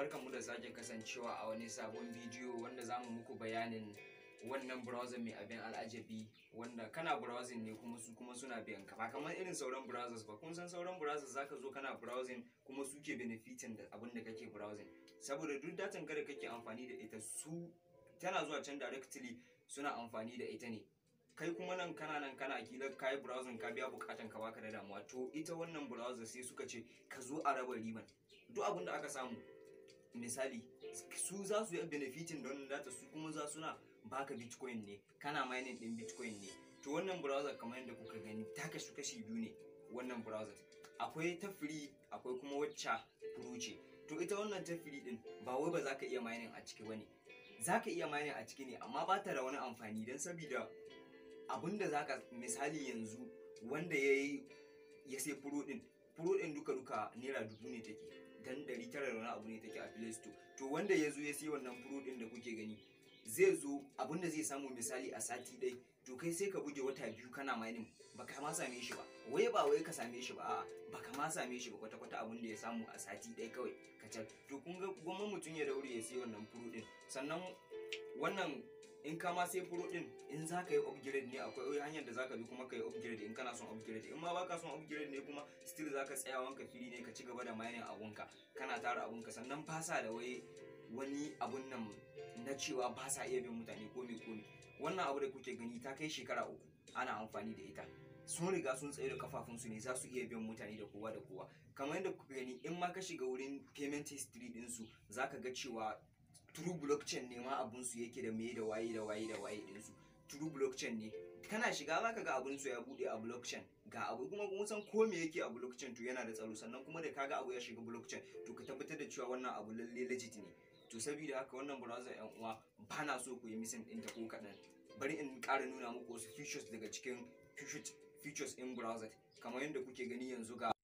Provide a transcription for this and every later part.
barkanmu da sake kasancewa a wani sabon bidiyo wanda za mu muku bayanin wannan browser mai abin al'ajabi wanda kana browsing ne kuma su kuma suna biyan ka ba kamar irin sauran browsers ba kun san sauran browsers zaka zo kana browsing kuma suke benefitin da abin da kake browsing saboda duk datan kada kake amfani da ita su tana zuwa can directly suna amfani da ita ne kai kuma nan kana nan kana kila kayi browsing ka biya bukatan ka baka da damuwa to ita wannan browser sai suka ce ka zo a raba riban duk abin da aka samu misali su za su yi benefitin da wannan data su kuma za suna baka bitcoin ne kana mining din bitcoin ne to wannan browser kamar yadda kuka gani ta kashi kashi biyu ne wannan browser akwai ta free akwai kuma wacce pro ce to ita wannan ta free din ba wai ba za ka iya mining a ciki bane za ka iya mining a ciki ne amma ba ta da wani amfani don sabida abinda za ka misali yanzu wanda ya yi ya sai pro din pro din duka duka naira dubu ne take dan ɗari tara da wani abu ne take a play store to wanda ya zo ya sai wannan pro din da kuke gani zai zo abinda zai samu misali a sati ɗai to kai sai ka buge wata biyu kana mining baka ma same shi ba wai ba wai ka same shi ba a'a baka ma same shi ba kwata kwata abin da ya samu a sati ɗaya kawai kacal to kun ga gwamnan mutum ya daure ya sai wannan pro din sannan wannan in ka ma sai pro din in za ka yi upgrade ne akwai hanyar da za ka bi kuma ka yi upgrade in kana son upgrade in ma baka son upgrade ne kuma still za ka tsaya wanka fili ne ka ci gaba da mining abunka kana tara abunka sannan fasa da wai wani abun nan na cewa ba sa iya bin mutane ko me ko me wannan abu da kuke gani ta kai shekara uku ana amfani da ita sun riga sun tsaye da kafafunsu ne za su iya biyan mutane da kowa da kowa kamar yadda kuka gani in ma ka shiga wurin payment history ɗinsu za ka ga cewa true blockchain ne ma abunsu yake da me da waye da waye da waye ɗinsu true blockchain ne kana shiga za ka ga abunsu ya buɗe a blockchain ga abu kuma kun san ko me yake a blockchain to yana da tsaro sannan kuma da kaga abu ya shiga blockchain to ka tabbatar da cewa wannan abu lalle legit ne to saboda haka wannan browser yan uwa ba na so ku yi missing ɗinta ko kaɗan bari in ƙara nuna muku wasu features daga cikin features in browser kamar yadda kuke gani yanzu ga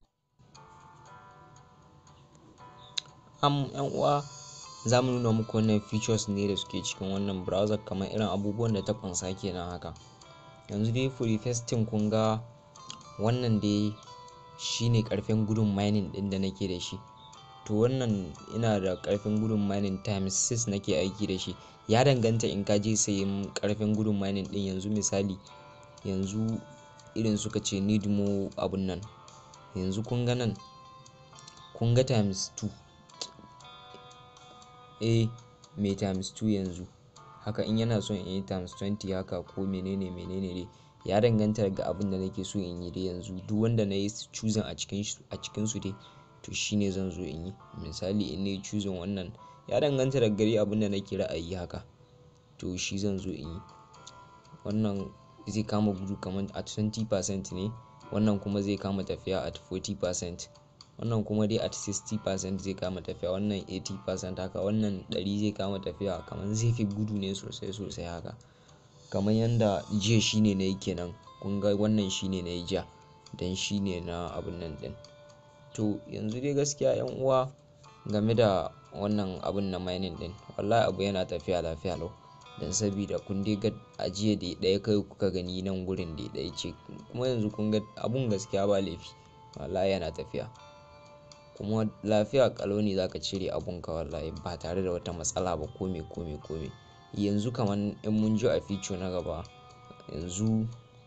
am yan uwa za mu nuna muku wannan features ne da suke cikin wannan browser kamar irin abubuwan da ta kunsa kenan haka yanzu dai for the first thing kun ga wannan dai shine karfin gudun mining din da nake da shi to wannan ina da karfin gudun mining times 6 nake aiki da shi ya danganta in ka je sayin karfin gudun mining din yanzu misali yanzu irin suka ce need more abun nan yanzu kun ga nan kun ga times 2 eh mai times 2 yanzu haka in yana son in yi times 20 haka ko menene menene dai ya danganta daga abin da nake so in yi dai yanzu duk wanda na yi choosing a cikin su dai to shine zan zo in yi misali in na yi choosing wannan ya danganta daga gari abin da nake ra'ayi haka to shi zan zo in yi wannan zai kama gudu kamar at 20% ne wannan kuma zai kama tafiya at 40% wannan kuma dai at 60% zai kama tafiya wannan 80% haka wannan 100 zai kama tafiya kamar zai fi gudu ne sosai sosai haka kamar yadda jiya shine na yi kenan kun ga wannan shine na yi jiya dan shine na abun nan din to yanzu dai gaskiya yan uwa game da wannan abun na mining din wallahi abu yana tafiya lafiya lau don sabida kun dai ga ajiya da ɗaya kai kuka gani nan gurin da ɗaya ce kuma yanzu kun ga abun gaskiya ba laifi wallahi yana tafiya kuma lafiya kalau ne zaka cire abun ka wallahi ba tare da wata matsala ba kome kome kome yanzu kamar in mun ji a feature na gaba yanzu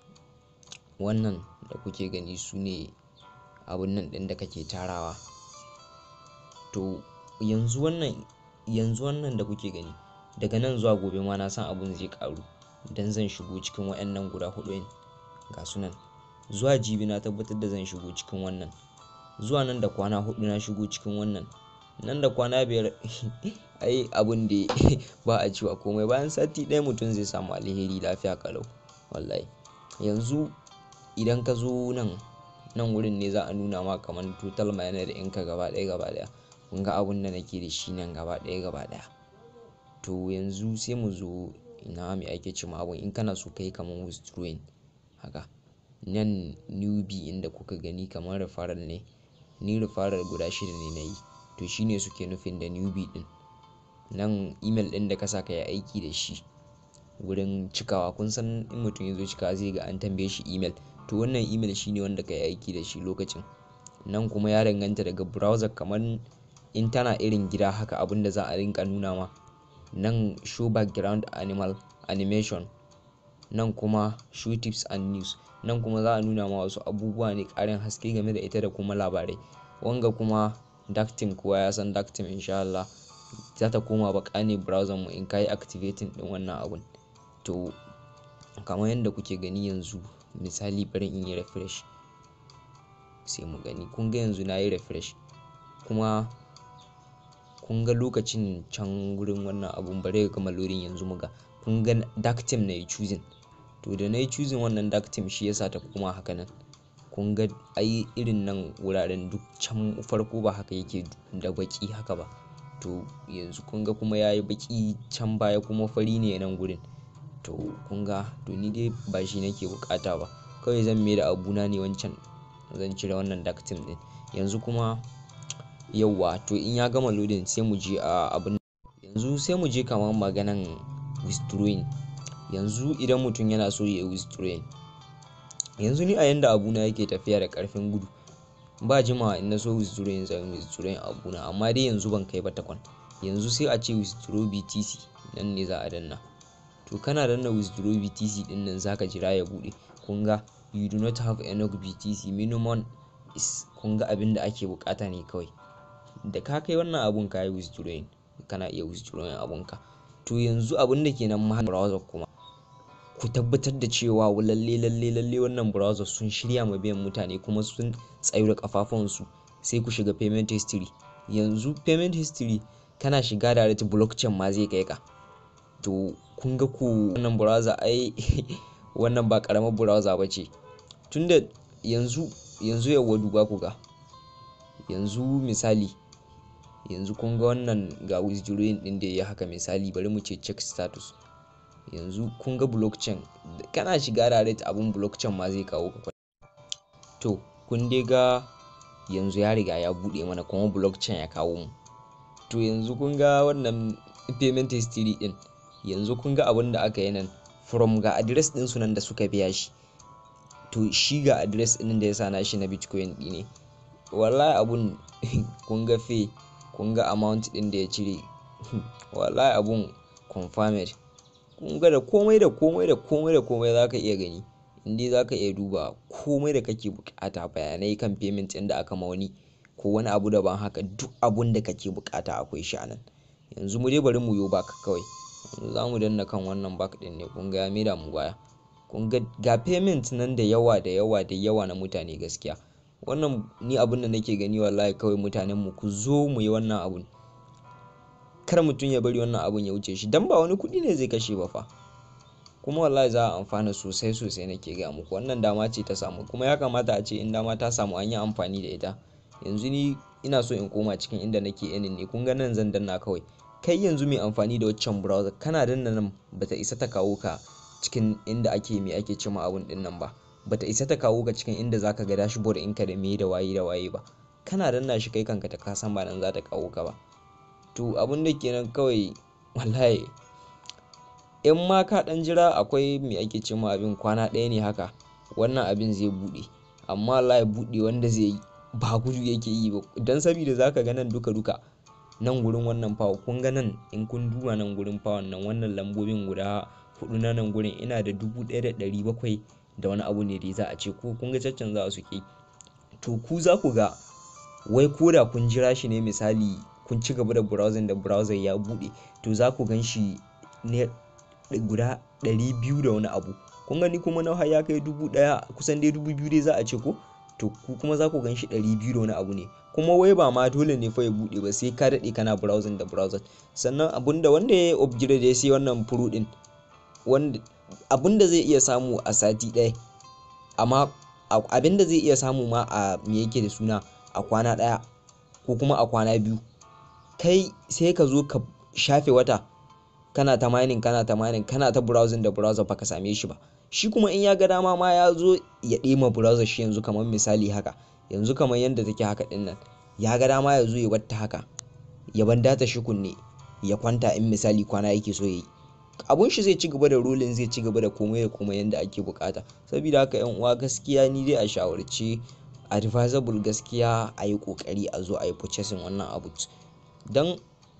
wannan da kuke gani su ne abun nan ɗin da kake tarawa to yanzu wannan yanzu wannan da kuke gani daga nan zuwa gobe ma na san abun zai karu dan zan shigo cikin wayannan guda hudu ga su nan zuwa jibi na tabbatar da zan shigo cikin wannan zuwa nan da kwana hudu na shigo cikin wannan nan da kwana biyar ai abun da ba a cewa komai bayan sati ɗaya mutum zai samu alheri lafiya kalau wallahi yanzu idan ka zo nan nan wurin ne za a nuna ma kamar total miner ɗinka gaba ɗaya gaba ɗaya kun ga abun da nake da shi nan gaba ɗaya gaba ɗaya to yanzu sai mu zo ina mai ake ce ma abun in kana so kai kamar withdrawing haka nan newbie inda kuka gani kamar referral ne ni referral guda shida ne na yi to shine suke nufin da newbie din nan email din da ka sa ka yi aiki da shi wurin cikawa kun san in mutum ya zo cikawa zai ga an tambaye shi email to wannan email shine wanda ka yi aiki da shi lokacin nan kuma ya danganta daga browser kamar in tana irin gida haka abin da za a rinka nuna ma nan show background animal animation nan kuma show tips and news nan kuma za a nuna ma wasu abubuwa ne ƙarin haske game da ita da kuma labarai wanga kuma dark theme kowa ya san dark theme insha Allah za ta koma baka ne browser mu in kayi activating din wannan abun to kamar yadda kuke gani yanzu misali bari in yi refresh sai mu gani kun ga yanzu na yi refresh kuma kun ga lokacin can wurin wannan abun bari ya gama loading yanzu muga kun ga dark theme na yi choosing to da na yi choosing wannan dark theme shi yasa ta koma haka nan kun ga ai irin nan wuraren duk can farko ba haka yake da baki haka ba to yanzu kun ga kuma ya yi baki can baya kuma fari ne nan gurin to kun ga to ni dai ba shi nake bukata ba kawai zan mai da abuna ne wancan zan cire wannan dark theme din yanzu kuma yauwa to in ya gama loading sai mu je a abin yanzu sai mu je kamar maganan withdrawing yanzu idan mutum yana so ya yi withdrawing yanzu ni a yanda abuna yake tafiya da karfin gudu ba jimawa in na so withdrawing zan withdrawing abuna amma dai yanzu ban kai ba takwan yanzu sai a ce withdraw btc nan ne za a danna to kana danna withdraw btc din nan zaka jira ya bude kun ga you do not have enough btc minimum is kun ga abin da ake bukata ne kawai da ka kai wannan abun ka yi withdrawing kana iya withdrawing abunka to yanzu abin da ke nan ma browser kuma ku tabbatar da cewa lalle lalle lalle wannan browser sun shirya ma biyan mutane kuma sun tsayu da kafafunsu sai ku shiga payment history yanzu payment history kana shiga direct blockchain ma zai kai ka to kun ga ku wannan browser ai wannan ba karamar browser ba ce tunda yanzu yanzu yawa duba ku ga yanzu misali yanzu kun ga wannan ga withdrawing din da ya haka misali bari mu ce check status yanzu kun ga blockchain kana shiga direct abun blockchain ma zai kawo ka to kun dai ga yanzu ya riga ya bude mana kuma blockchain ya kawo mu to yanzu kun ga wannan payment history din yanzu kun ga abin da aka yi nan from ga address din su nan da suka biya shi to shi ga address din da ya sa na shi na bitcoin ɗi ne wallahi abun kun ga fe kun ga amount din da ya cire wallahi abun confirmed kun ga da komai da komai da komai da komai za ka iya gani indai za ka iya duba komai da kake bukata bayanai kan payment ɗin da aka mauni ko wani abu daban haka duk abun da kake bukata akwai shi a nan yanzu mu dai bari mu yo back kawai yanzu za mu danna kan wannan back ɗin ne kun ga ya maida mu baya kun ga ga payment nan da yawa da yawa da yawa na mutane gaskiya wannan ni abun da nake gani wallahi kawai mutanen mu ku zo mu yi wannan abun kar mutum ya bari wannan abun ya wuce shi dan ba wani kuɗi ne zai kashe ba fa kuma wallahi za a amfana sosai sosai nake ga muku wannan dama ce ta samu kuma ya kamata a ce in dama ta samu an yi amfani da ita yanzu ni ina so in koma cikin inda nake yanin ne kun ga nan zan danna kawai kai yanzu mai amfani da waccan browser kana danna nan bata isa ta kawo ka cikin inda ake me ake cima abun din nan ba bata isa ta kawo ka cikin inda zaka ga dashboard ɗinka da me da waye da waye ba kana danna shi kai kanka ta kasan ba nan za ta kawo ka ba to abun da kenan kawai wallahi in ma ka dan jira akwai me ake ce ma abin kwana ɗaya ne haka wannan abin zai buɗe amma wallahi buɗe wanda zai yi ba gudu yake yi ba dan saboda zaka ga nan duka duka nan gurin wannan fawa kun ga nan in kun duba nan gurin fawan nan wannan lambobin guda hudu na nan gurin ina da dubu ɗaya da ɗari bakwai da wani abu ne da za a ce ko kun ga caccanza su ke to ku za ku ga wai ko da kun jira shi ne misali kun ci gaba da browsing da browser ya buɗe to za ku gan shi ne guda ɗari biyu da wani abu kun gani kuma na ya kai dubu ɗaya kusan dai dubu biyu dai za a ce ko to ku kuma za ku gan shi ɗari biyu da wani abu ne kuma wai ba ma dole ne fa ya buɗe ba sai ka daɗe kana browsing da browser sannan abunda wanda ya upgrade ya sai wannan pro ɗin wanda abunda zai iya samu a sati ɗaya amma abinda zai iya samu ma a me yake da suna a kwana ɗaya ko kuma a kwana biyu kai sai ka zo ka shafe wata kana ta mining kana ta mining kana ta browsing da browser baka same shi ba shi kuma in ya ga dama ma ya zo ya ɗema browser shi yanzu kamar misali haka yanzu kamar yadda take haka ɗin nan ya ga dama ya zo ya batta haka ya ban data shi kunne ya kwanta in misali kwana yake so ya yi abun shi zai ci gaba da rolling zai ci gaba da komai da komai yadda ake bukata saboda haka yan uwa gaskiya ni dai a shawarce advisable gaskiya a yi kokari a zo a yi purchasing wannan abu don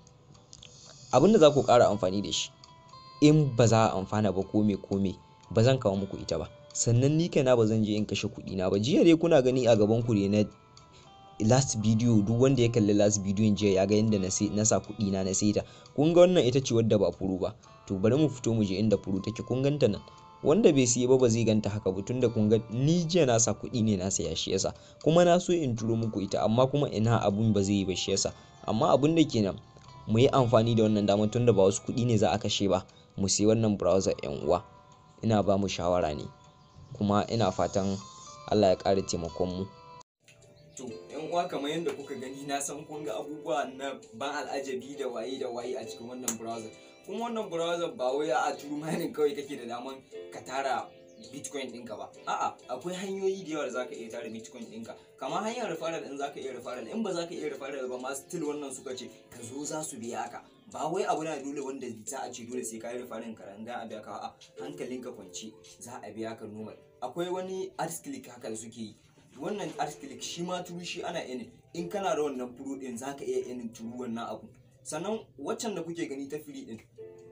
abin da za ku ƙara amfani da shi in ba za a amfana ba kome kome ba zan kawo muku ita ba sannan ni kaina ba zan je in kashe kuɗi na ba jiya dai kuna gani a gaban ku ne na last video duk wanda ya kalli last video jiya ya ga yadda na sa kuɗi na na saita kun ga wannan ita ce wadda ba furu ba to bari mu fito mu je inda furu take kun ganta nan wanda bai siya ba ba zai ganta haka ba tunda kun ga ni jiya na sa kuɗi ne na saya shi yasa kuma na so in turo muku ita amma kuma ina abun ba zai yi ba shi yasa amma abun da kenan mu yi amfani da wannan damar tunda ba wasu kuɗi ne za a kashe ba mu siya wannan browser yan uwa ina ba mu shawara ne kuma ina fatan Allah ya ƙara taimakon mu to yan uwa kamar yadda kuka gani na san kun ga abubuwa na ban al'ajabi da waye da waye a cikin wannan browser kuma wannan browser ba wai a true mining kawai kake da daman ka tara bitcoin ɗinka ba a'a akwai hanyoyi da yawa da zaka iya tara bitcoin ɗinka kamar hanyar referral in zaka iya referral in ba zaka iya referral ba ma still wannan suka ce ka zo za su biya ka ba wai abu na dole wanda za a ce dole sai ka yi referral ka ran a biya ka a hankalinka kwance za a biya ka normal akwai wani art click haka da suke yi wannan art click shi ma turu shi ana yanin in kana da wannan pro din zaka iya yanin turu wannan abu sannan waccan da kuke gani ta free din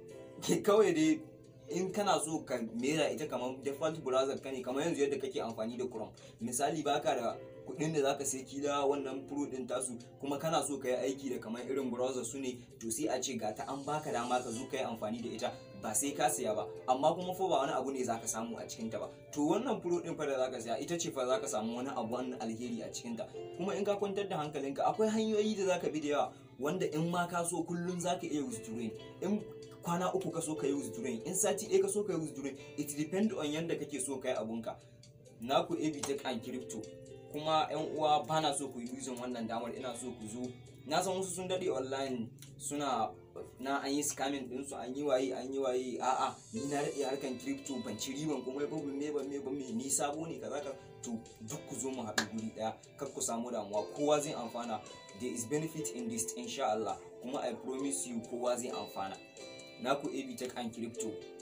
kawai dai in kana so ka mera ita kamar default browser ka ne kamar yanzu yadda kake amfani da chrome misali baka da kudin da zaka sai kila wannan pro din tasu kuma kana so ka yi aiki da kamar irin browser su ne to sai a ce ga ta an baka dama ka zo ka yi amfani da ita ba sai ka siya ba amma kuma fa ba wani abu ne zaka samu a cikin ta ba to wannan pro din fa da zaka siya ita ce fa zaka samu wani abu wani alheri a cikin ta kuma in ka kwantar da hankalinka akwai hanyoyi da zaka bi da yawa wanda in ma ka so kullun zaka iya withdrawing in kwana uku ka so ka yi withdrawing in sati ɗaya ka so ka yi withdrawing it depend on yanda kake so ka yi abunka naku AB Tech and Crypto kuma yan uwa bana so ku yi using wannan damar ina so ku zo na san wasu sun daɗe online suna na an yi scamming din su an yi waye an yi waye a'a ni na daɗe harkan crypto ban ci riban kuma ba me ba me ba me ni sabo ne kaza ka to duk ku zo mu haɗu guri ɗaya kar ku samu damuwa kowa zai amfana there is benefit in this insha Allah kuma I promise you kowa zai amfana naku AB Tech and Crypto